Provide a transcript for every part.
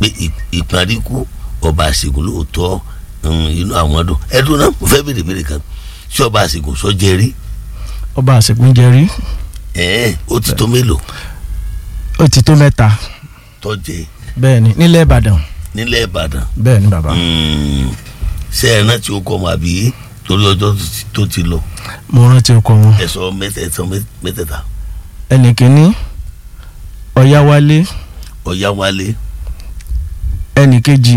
pé ìparíkú ọba àṣegùn lóòótọ́ inú àwọn dùn ẹdùn náà mo fẹ́ béèrè béèrè kan ṣé ọba àṣegùn sọ jẹ rí. ọba àṣegùn jẹ rí. ẹ̀ẹ́n ó ti tó mélòó. ó ti tó mẹ́ta. tọ́jẹ́. bẹ́ẹ̀ ni nílẹ̀ ìbàdàn. nílẹ̀ ìbàdàn. bẹ́ẹ̀ ni bàbá. ṣé ẹ rántí o kọ́ ọmọ àbí torí ọjọ́ tó ti lọ. mo rántí ọkọ wọn. ẹ sọ mẹ́tẹ̀ẹ̀ta mẹ́tẹ̀ẹ̀ta. ẹnì kìíní ọ̀yáwálé. ọ̀yáwálé. ẹnì kejì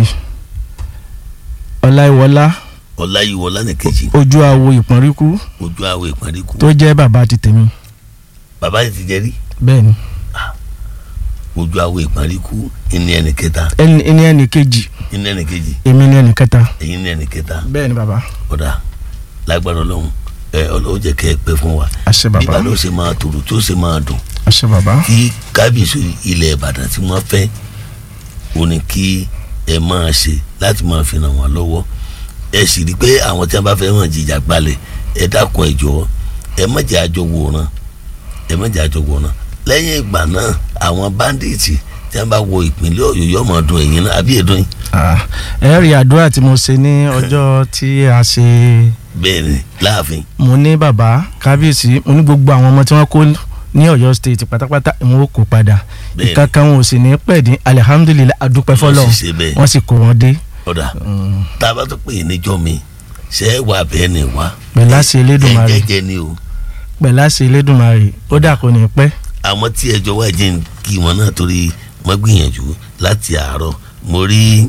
ọláìwọlá. ọláyíwọlá ní kejì. ojú àwo ìpọ́nríkú. ojú àwo ìpọ́nríkú. tó jẹ́ bàbá ti tèmi. bàbá yìí ti jẹ́ rí. bẹ́ẹ̀ ni. ojú àwo ìpọ́nríkú ìní ẹnì kẹta. ẹni ẹnì kejì. ìní ẹnì kejì. èmi ni ẹnì kẹta. èyí ní ẹnì kẹta. bẹ́ẹ̀ ni bàbá. ọ̀dà lágbára ọlọ́run ẹ ọlọ́run jẹ́ kẹ́ ẹ pẹ́ fún wa. àṣẹ bàbá. bíbá ló ṣe máa tòrò tí ó ṣe máa dùn. àṣẹ bàbá. tí kábíyèsí ilẹ̀ ìbàdàn tí wọ́n fẹ́ ó ní kí ẹ máa ṣe láti máa fi ràn wọ́n lọ́wọ́ ẹ sì rí i pé àwọn tí wọ́n bá fẹ́ hàn jìjà gbalẹ̀ ẹ dákun ẹ jọ̀ọ́ ẹ má jẹ́ àjọ wòran ẹ má jẹ́ àjọ wòran lẹ́yìn ìgbà náà àwọn báńdíìtì tí wọ́n bá wọ ìpínlẹ̀ ọ̀yọ́ yóò máa dùn ẹ̀yìn náà àbí èdùn yìí. ẹ rí àdúrà tí mo ṣe ní ọjọ́ tí a ṣe. bẹ́ẹ̀ni láàfin. mo ní bàbá kábíyèsí mo ní gbogbo àwọn ọmọ tí wọ́n kó ní Ọ̀yọ́ state pátápátá ìwọn ò kó padà ìkankan wọn ò sì ní pẹ́ dín alihamudulilayi adúpẹ́ fọlọ́ wọ́n sì kó wọn dé. ọ̀dà tá a bá tó pè é níjọ́ mi ṣe é wà bẹ́ẹ̀ ni wá. pẹ̀lá sí elédùnmarè ẹ jẹ́jẹ́ ni o. pẹ̀lá sí elédùnmarè ó dà kó ní pẹ́. àwọn tí ẹjọ́ wá jẹ́ kí wọn náà torí wọ́n gbìyànjú láti àárọ̀ mo rí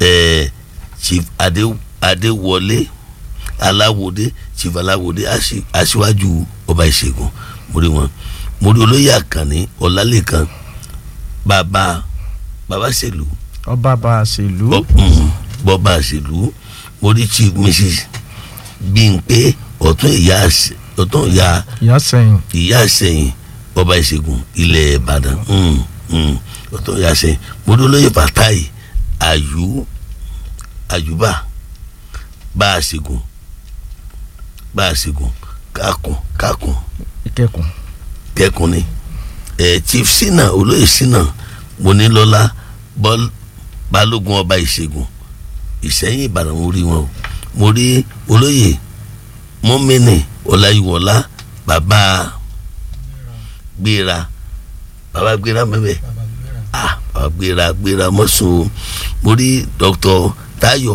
chief adéwọlé aláwòdé chief aláwòdé aṣíwájú ọba ìṣègùn mo rí wọn mo rí olóyè àkànní ọlálẹ́kan bàbá bàbá ṣèlú. ọba bá a ṣèlú. bọ́ba ṣèlú mo rí chief mrs bímpé ọ̀tún ìyá ọ̀tún ìyá. ìyá sẹ́yìn. ìyá sẹ́yìn ọba ìṣègùn ilẹ̀ ìbàdàn ọ̀tún ìyá sẹ́yìn mo rí olóyè fatai àyù àyùbá bá a ṣègùn bá a ṣègùn kákùn kákùn ìkẹkùn kẹkùn ni ẹ chief sinna olóyè sinna monílọ́lá balógun ọba ìṣègùn ìṣẹ́yìn ìbàdàn mo rí wọn o mo rí olóyè mọ́mẹ́nì ọláyíwọlá bàbá gbéra bàbá gbéra mẹ́bẹ̀ ah bàbá gbéra gbéra mọ́sùn mo rí dr tayo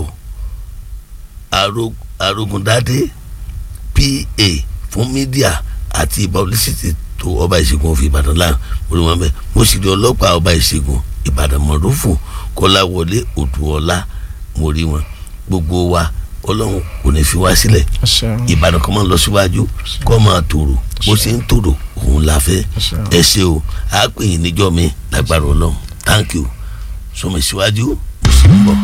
arógundádé pa fún mídíà àti publicity tó ọba ìṣègùn òfin ìbàdàn láà orí wọn bẹ mo sì rí ọlọ́pàá ọba ìṣègùn ìbàdàn mọ̀rúfù kọ́láwọlé odùọlá mo rí wọn gbogbo wa ọlọ́run kò ní fi wá sílẹ̀ ìbàdàn kan máa ń lọ síwájú kọ́ máa tòrò bó ṣe ń tòrò òun la fẹ́ ẹ ṣe o a pè yín níjọ́ mi lágbára ọlọ́run thank you sọmọ ìṣíwájú mo sì ń bọ̀.